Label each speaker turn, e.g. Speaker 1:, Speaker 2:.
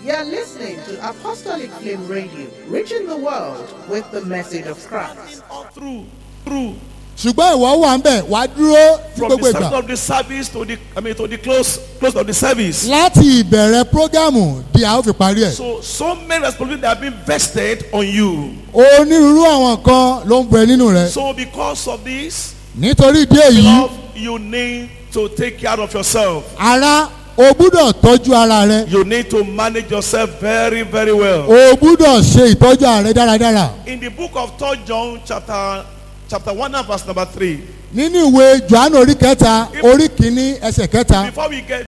Speaker 1: You're listening to Apostolic Flame Radio, reaching the world with the message of Christ.
Speaker 2: all through through
Speaker 3: ṣùgbọ́n ìwọ wà ń bẹ̀ wá dúró ní
Speaker 2: from
Speaker 3: gbogbo
Speaker 2: the start
Speaker 3: ìgbà
Speaker 2: of the service to the I mean to the close close of the service.
Speaker 3: láti ìbẹ̀rẹ̀ prógámù di a ó fi parí ẹ̀.
Speaker 2: So so many responsibilities have been vested on you.
Speaker 3: onírúurú àwọn nǹkan ló ń bẹ nínú rẹ̀
Speaker 2: So because of this,
Speaker 3: nítorí ìdí èyí
Speaker 2: love you need to take care of yourself.
Speaker 3: ara o gbúdọ̀ tọ́jú ara rẹ
Speaker 2: You need to manage yourself very very well.
Speaker 3: o gbúdọ̀ ṣe ìtọ́jú ara rẹ dáradára
Speaker 2: In the book of 3 John chapter chapter 1 and verse number 3.
Speaker 3: nínú ìwé johannu orí kẹta orí kìíní ẹsẹ̀ kẹta
Speaker 2: Before we get